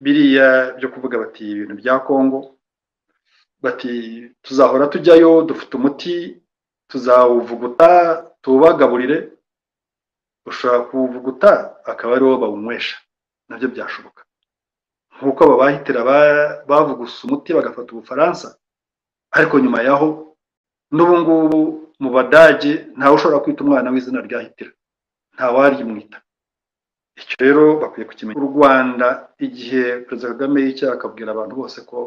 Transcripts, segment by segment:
biriya byo kuvuga bati ibintu bya Congo bati tuzahora tujyayo dufite umuti tuzawuvuguta tuwubagaburire ushobora kuwuvuguta akaba ariwo bawunywesha nabyo byashoboka nk'uko aba bahitira bavuguse umuti bagafata ubufaransa ariko nyuma yaho n'ubu ngubu mu badage ntawe ushobora kwita umwana w'izina rya hitira ntawaryimwita icyo rero bakwiye kukimenya u rwanda igihe perezida kagame y'icyaha akabwira abantu bose ko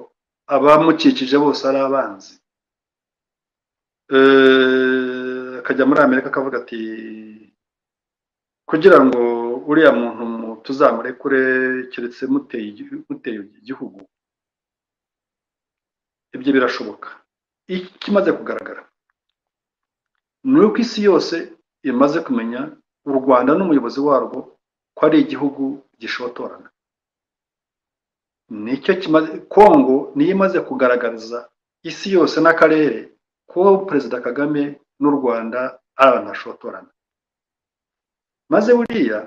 abamukikije bose ari abanzi akajya muri amerika akavuga ati kugira ngo uriya muntu tuzamurekure keretse muteye igihugu ibyo birashoboka ikimaze kugaragara ni uko isi yose imaze kumenya u rwanda n'umuyobozi warwo ko ari igihugu gishotorana nicyo kimaze kongo niyo imaze kugaragariza isi yose n'akarere ko perezida kagame n'u rwanda ari abantu bashotorana maze buriya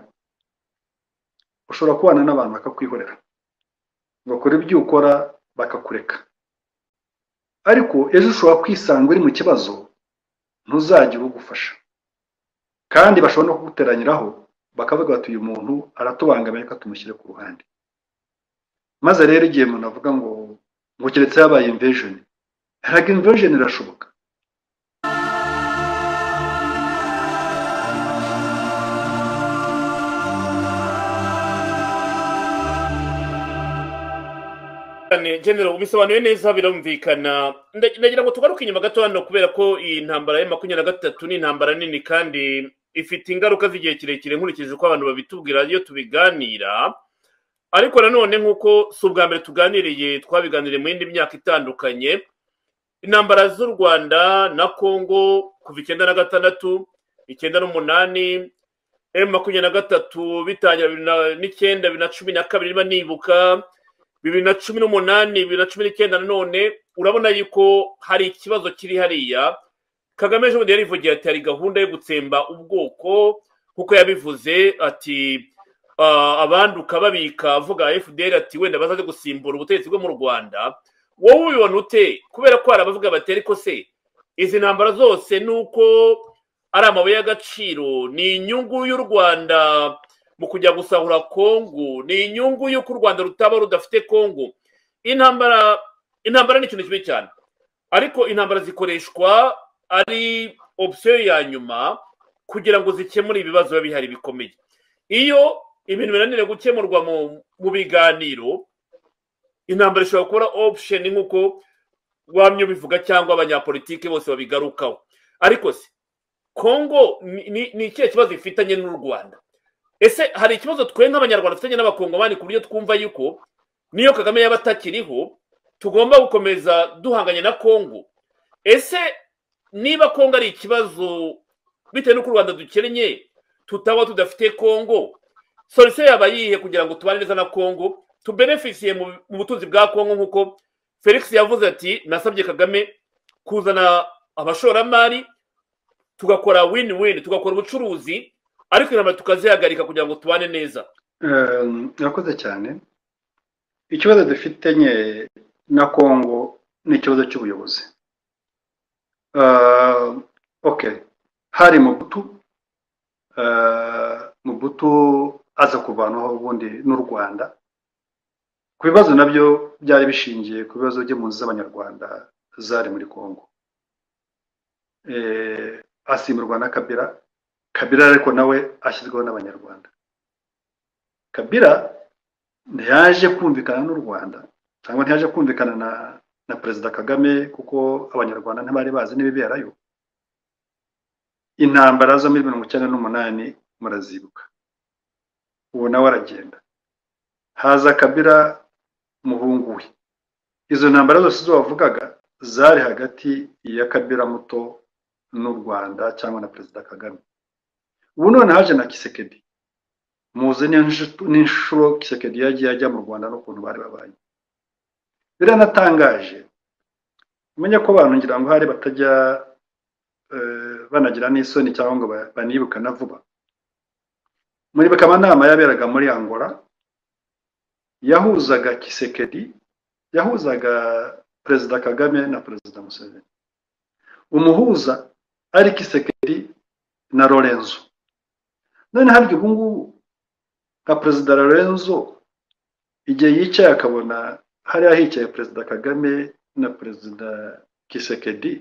ushobora kubana n'abantu bakakwihorera bakora ibyo ukora bakakureka ariko ejo ushobora kwisanga uri mu kibazo ntuzajye ubugufasha kandi bashobora no kuguteranyiraho bakavuga bati uyu muntu aratubangamiye reka tumushyire ku ruhande maze rero igihe umuntu avuga ngo ngo keretse yabaye imvejeni ntabwo imvejeni irashoboka genero ubisobanuye neza birumvikana ndagira ngo tugaruke inyuma gato hano kubera ko iyi ntambara ya makumyabiri na gatatu ni intambara nini kandi ifite ingaruka z'igihe kirekire nkurikije uko abantu babitubwira iyo tubiganira ariko nanone nk'uko si ubwa mbere tuganiriye twabiganiriye mu yindi myaka itandukanye intambara z'u rwanda na congo kuva icyenda na gatandatu icyenda n'umunani emu makumyabiri na gatatu bitangira bibiri n'icyenda bibiri na cumi na kabiri niba nibuka bibiri na cumi n'umunani bibiri na cumi n'icyenda nanone urabona yuko hari ikibazo kiri hariya kagame ejo bundi yarivugiye ati hari gahunda yo gutsemba ubwoko kuko yabivuze ati abanduka babika avuga fdr ati wenda bazaze gusimbura ubutegetsi bwo mu rwanda wowe ubibona ute kubera ko hari abavuga bati ariko se izi ntambara zose ni uko ari amabuye y'agaciro ni inyungu y'u rwanda mu kujya gusahura kongo ni inyungu y'uko u rwanda rutaba rudafite kongo intambara intambara ni ikintu kimwe cyane ariko intambara zikoreshwa ari opsiyo ya nyuma kugira ngo zikemure ibibazo biba bihari bikomeye iyo ibintu binanira gukemurwa mu biganiro intambara ishobora kuba opsheni nk'uko wamye ubivuga cyangwa abanyapolitiki bose babigarukaho ariko se kongo ni ikihe kibazo ifitanye n'u rwanda ese hari ikibazo twe nk'abanyarwanda dufitanye n'abakongomani ku buryo twumva yuko niyo kagame yaba atakiriho tugomba gukomeza duhanganye na kongo ese niba kongo ari ikibazo bitewe n'uko u rwanda dukennye tutaba tudafite kongo solisiyo yaba yihe kugira ngo tubane neza na kongo tubenefisiye mu butunzi bwa kongo nk'uko felix yavuze ati nasabye kagame kuzana abashoramari tugakora win win tugakora ubucuruzi ariko inama tukazihagarika kugira ngo tubane neza urakoze cyane ikibazo dufite nke na kongo ni ikibazo cy'ubuyobozi oke hari mubutu mubutu aza kuvanaho ubundi n'u rwanda ku bibazo nabyo byari bishingiye ku bibazo by'impunzi z'abanyarwanda zari muri kongo asimburwa na kabira kabira ariko nawe ashyizweho n'abanyarwanda kabira ntiyaje kumvikana n'u rwanda cyangwa ntiyaje kumvikana na na perezida kagame kuko abanyarwanda ntibari bazi n'ibiberayo intambara zo muri mirongo icyenda n'umunani murazibuka uwo nawe aragenda haza kabira muhungu we izo ntambara zose zo wavugaga zari hagati ya kabira muto n'u rwanda cyangwa na perezida kagame ubu none haje na kisekedi muzi n'inshuro kisekedi yagiye ajya mu rwanda n'ukuntu bari babaye biranatangaje umenya ko abantu ngira ngo hari batajya banagira n'isoni cyangwa ngo banibuka na vuba muribuka amanama yaberaga muri angola yahuzaga kisekedi yahuzaga perezida kagame na perezida museveni umuhuza ari kisekedi na lorenzo none harya ubu ngubu nka perezida lorenzo igihe yicaye akabona hariya hicaye perezida kagame na perezida kisekedi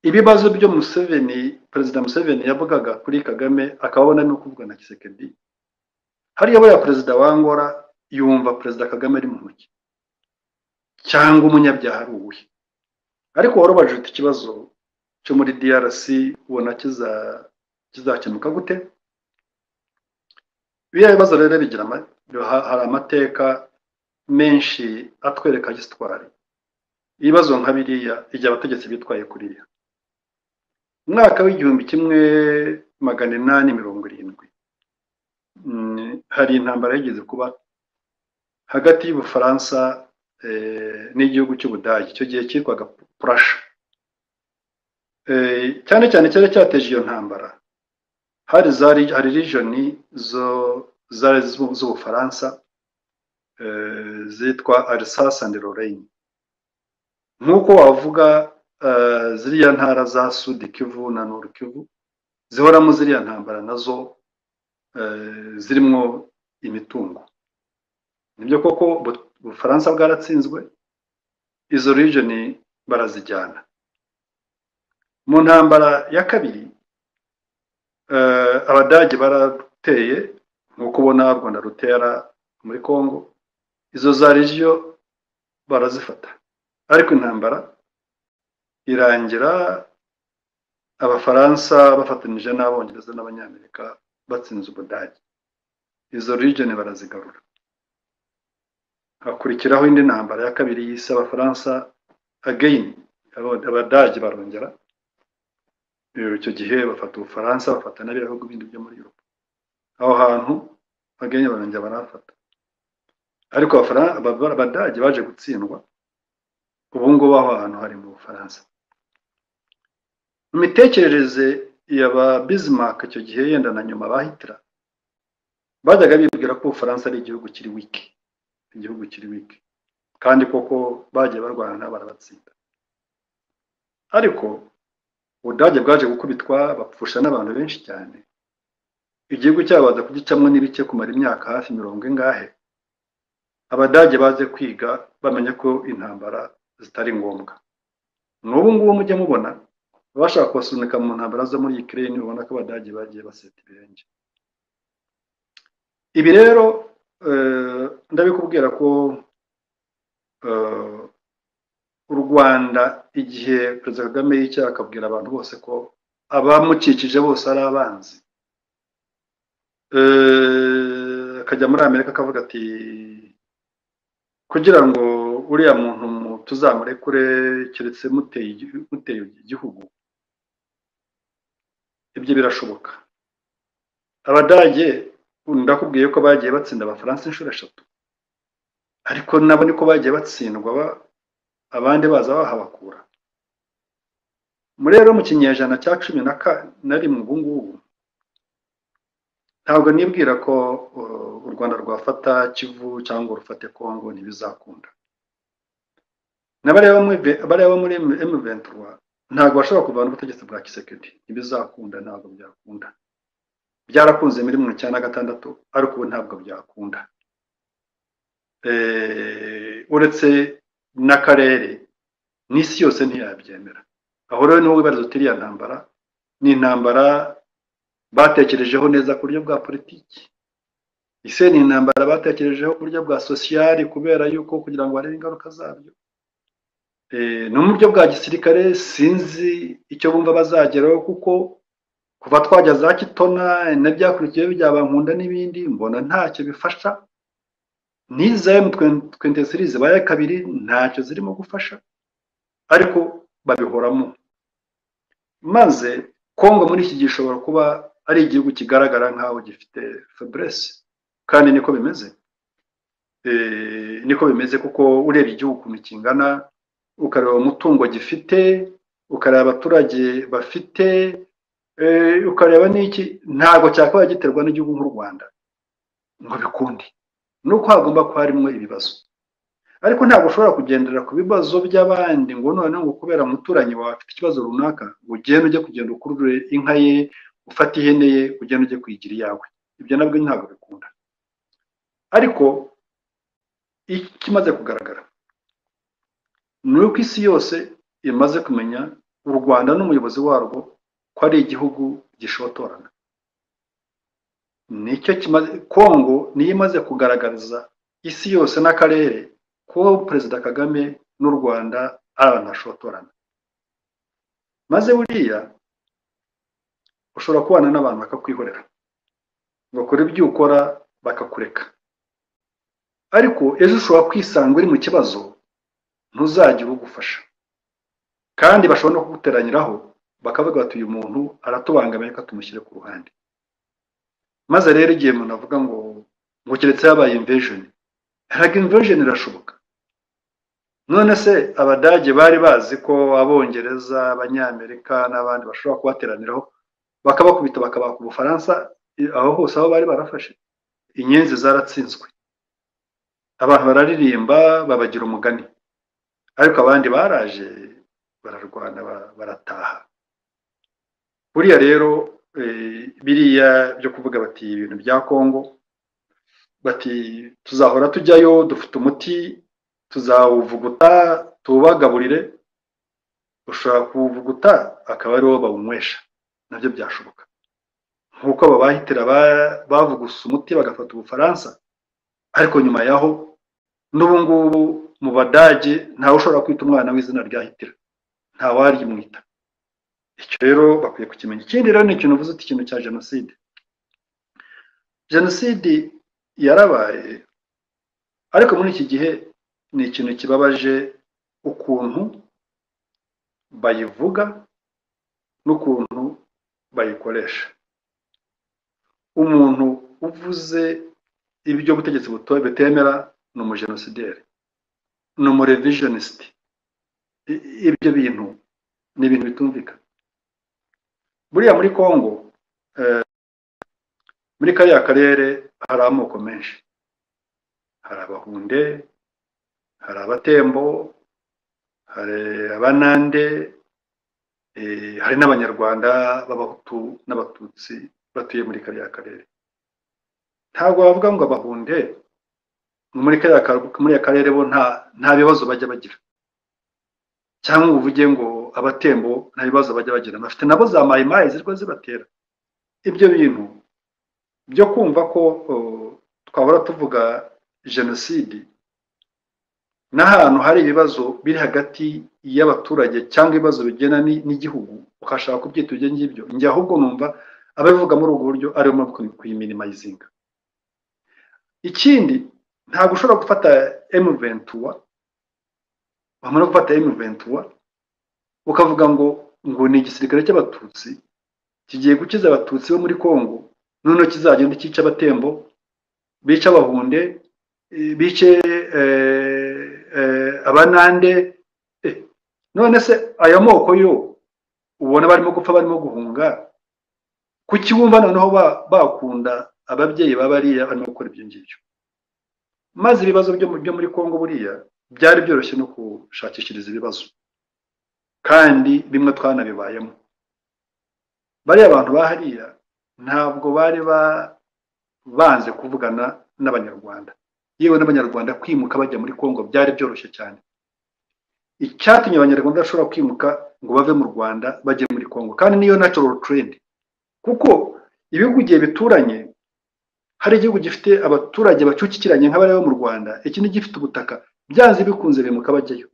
ibibazo byo museveni perezida museveni yavugaga kuri kagame akabona ni ukuvugana na kisekedi hariya buriya perezida wangora yumva perezida kagame ari mu ntoki cyangwa umunyabyaha ari uwuhe ariko warobaje ufite ikibazo cyo muri drc ubona kizakemuka gute biriya bibazo rero bigira hari amateka menshi atwereka gisitwari ibibazo nka biriya igihe abategetsi bitwaye kuriya umwaka w'igihumbi kimwe magana inani mirongo irindwi hari intambara yigeze kuba hagati y'ubufaransa n'igihugu cy'ubudage icyo gihe cyitwaga purasha cyane cyane cyari cyateje iyo ntambara hari hari rijoni zari z'ubufaransa zitwa arisasa andi lorraine nk'uko wavuga ziriya ntara za sudi kivu na nuru kivu zihoramo ziriya ntambara nazo zirimo imitungo nibyo koko ubufaransa bwaratsinzwe izo region barazijyana mu ntambara ya kabiri abadage barateye nk'uko ubona u rwanda rutera muri congo izo za regiyo barazifata ariko intambara irangira abafaransa bafatanyije n'abongereza n'abanyamerika batsinze ubudage izo region barazigarura hakurikiraho indi ntambara ya kabiri y'isi abafaransa ageyini abadage barongera icyo gihe bafata ubufaransa bafata n'ibihugu bindi byo muri yuropa aho hantu ageyini barongera barafata ariko abadage baje gutsindwa ubu ngubu aho hantu hari mu bufaransa mu mitekerereze ya ba bizimaka icyo gihe yenda na nyuma bahitira bajyaga bibwira ko ubufaransa ari igihugu kiri wiki igihugu kiri wiki kandi koko bagiye barwana barabatsinda ariko ubudage bwaje gukubitwa bapfusha n'abantu benshi cyane igihugu cyabo baza kugicamo n'ibike kumara imyaka hafi mirongo ingahe abadage baze kwiga bamenya ko intambara zitari ngombwa n'ubu ngubu mujye mubona abashaka kubasunika mu ntambara zo muri Ukraine ubona ko abadage bagiye baseta ibirenge ibi rero ndabikubwira ko u rwanda igihe perezida kagame y'icyaha akabwira abantu bose ko abamukikije bose ari abanzi akajya muri amerika akavuga ati kugira ngo uriya muntu tuzamurekure keretse muteye igihugu ibyo birashoboka abadage ndakubwiye ko bagiye batsinda abafaransa inshuro eshatu ariko nabo niko bagiye batsindwa abandi baza bahabakura muri rero mu kinyejana cya cumi na rimwe ubu ngubu ntabwo nibwira ko u rwanda rwafata kivu cyangwa rufate kongo ntibizakunda n'abariya bo muri emuventura ntabwo bashobora kuvana ubutegetsi bwa kisekedi ntibizakunda ntabwo byakunda byarakunze muri mirongo icyenda na gatandatu ariko ubu ntabwo byakunda uretse n'akarere n'isi yose ntiyabyemera aho rero niho wibariza uti iriya ntambara ni intambara batekerejeho neza ku buryo bwa politiki ese ni intambara batekerejeho ku buryo bwa sosiyali kubera yuko kugira ngo barebe ingaruka zabyo ni uburyo bwa gisirikare sinzi icyo bumva bazageraho kuko kuva twajya za kitona n'ibyakurikiyeho byaba nkunda n'ibindi mbona ntacyo bifasha n'iza twente sirizi zibaye kabiri ntacyo zirimo gufasha ariko babihoramo maze kongo muri iki gihe ishobora kuba ari igihugu kigaragara nk'aho gifite feburese kandi niko bimeze niko bimeze kuko urebye igihugu ukuntu kingana ukareba umutungo gifite ukareba abaturage bafite ukareba n'iki ntabwo cyakabaye giterwa n'igihugu nk'u rwanda ngo bikunde ni uko hagomba kuba harimo ibibazo ariko ntabwo ushobora kugendera ku bibazo by'abandi ngo noneho ngo kubera umuturanyi wawe afite ikibazo runaka ngo ugende ujye kugenda ukurure inka ye ufate ihene ye ugende ujye kuyigira iyawe ibyo nabwo ntabwo bikunda ariko ikimaze kugaragara ni uko isi yose imaze kumenya u rwanda n'umuyobozi warwo ko ari igihugu gishotorana nicyo kimaze kongo niyo imaze kugaragariza isi yose n'akarere ko perezida kagame n'u rwanda ari abantu bashotorana maze buriya ushobora kubana n'abantu bakakwihorera bakora ibyo ukora bakakureka ariko ejo ushobora kwisanga uri mu kibazo ntuzagire ugufasha kandi bashobora no kuguteranyiraho bakavuga bati uyu muntu aratubangamiye reka tumushyire ku ruhande maze rero igihe umuntu avuga ngo ngo keretse yabaye imvejeni ntabwo imvejeni irashoboka none se abadage bari bazi ko abongereza abanyamerika n'abandi bashobora kubateraniraho bakabakubita bakabaka ubufaransa aho hose aho bari barafashe inyenzi zaratsinzwe abantu bararirimba babagira umugani ariko abandi baraje bararwana barataha buriya rero biriya byo kuvuga bati ibintu bya kongo bati tuzahora tujyayo dufite umuti tuzawuvuguta tuwubagaburire ushobora kuwuvuguta akaba ariwo bawunywesha nabyo byashoboka nk'uko aba bahitira bavuguse umuti bagafata ubufaransa ariko nyuma yaho n'ubu ngubu mu badage ntawe ushobora kwita umwana w'izina rya hitira ntawaryimwita icyo rero bakwiye kukimenya ikindi rero ni ikintu uvuze uti ikintu cya jenoside jenoside yarabaye ariko muri iki gihe ni ikintu kibabaje ukuntu bayivuga n'ukuntu bayikoresha umuntu uvuze ibyo ubutegetsi butemera ni umujenosideri ni umurevisionisiti ibyo bintu ni ibintu bitumvikana buriya muri congo muri kariya karere hari amoko menshi hari abahunde hari abatembo hari abanande hari n'abanyarwanda b'abahutu n'abatutsi batuye muri kariya karere ntabwo bavuga ngo abahunde muri kariya karere bo nta bibazo bajya bagira cyangwa uvuge ngo abatembo nta bibazo bajya bagira bafite nabo za mayimayi zirwa zibatera ibyo bintu byo kumva ko twahora tuvuga jenoside n'ahantu hari ibibazo biri hagati y'abaturage cyangwa ibibazo bigena n'igihugu ukashaka kubyita ibyo ngibyo njye ahubwo numva ababivuga muri ubwo buryo ariyo mpamvu kuyiminimayizinga ikindi ntabwo ushobora gufata emuventuwa wamara gufata emuventuwa ukavuga ngo ngo ni igisirikare cy'abatutsi kigiye gukiza abatutsi bo muri congo noneho kizagenda cyica abatembo bica abahunde bice abanande none se aya moko yo ubona barimo gupfa barimo guhunga kukiwumva noneho bakunda ababyeyi baba ariya barimo gukora ibyo ngibyo maze ibibazo byo muri congo buriya byari byoroshye no gushakishiriza ibibazo kandi bimwe twanabibayemo bariya bantu bahariya ntabwo bari banze kuvugana n'abanyarwanda yewe n'abanyarwanda kwimuka bajya muri congo byari byoroshye cyane icyatumye abanyarwanda bashobora kwimuka ngo bave mu rwanda bajye muri congo kandi niyo natural trend kuko ibihugu igihe bituranye hari igihugu gifite abaturage bacucikiranye nk'abari bo mu rwanda ikindi gifite ubutaka byanze bikunze bimuka bajyayo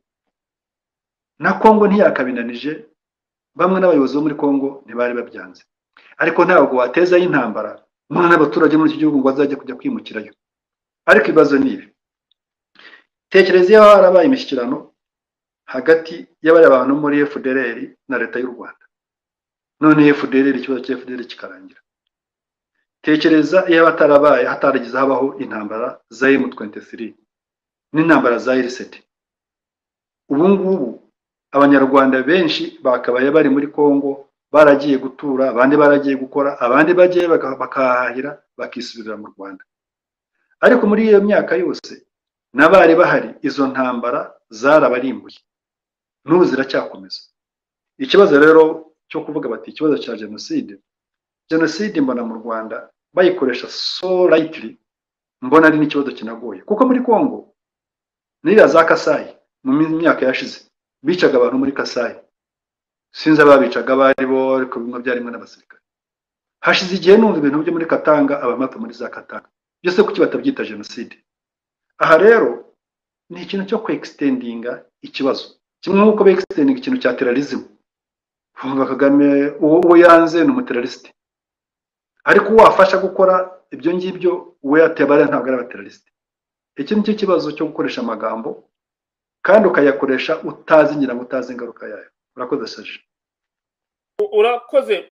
na congo ntiyakabinanije bamwe n'abayobozi bo muri congo ntibari babyanze ariko ntabwo watezayo intambara mwana n'abaturage muri iki gihugu ngo bazajya kujya kwimukirayo ariko ibibazo ni ibi tekereza iyo harabaye imishyikirano hagati y'abari abantu muri fdr na leta y'u rwanda none fdr ikibazo cya fdr kikarangira tekereza iyo batarabaye hataragize habaho intambara za M23 n'intambara za RCD ubu ngubu abanyarwanda benshi bakabaye bari muri Kongo baragiye gutura abandi baragiye gukora abandi bagiye bakahahira bakisubirira mu Rwanda ariko muri iyo myaka yose n'abari bahari izo ntambara zarabarimbuye n'ubu ziracyakomeza ikibazo rero cyo kuvuga bati ikibazo cya jenoside jenoside mbona mu rwanda bayikoresha so rayitiri mbona ari n'ikibazo kinagoye kuko muri congo n'iriya za kasayi mu myaka yashize bicaga abantu muri kasayi sinzi ababicaga abo ari bo ariko bimwe byarimwe n'abasirikare hashize igihe numva ibintu byo muri katanga abamata muri za katanga byose kuki batabyita jenoside aha rero ni ikintu cyo kwekisitendinga ikibazo kimwe nk'uko bekisitendinga ikintu cya terarizimu bumva kagame uwo yanze ni umuteralisite ariko uwafasha gukora ibyo ngibyo we yatebara ntabwo ari abateralisite iki ni cyo kibazo cyo gukoresha amagambo kandi ukayakoresha utazi ngira ngo utazi ingaruka yayo urakoze saje urakoze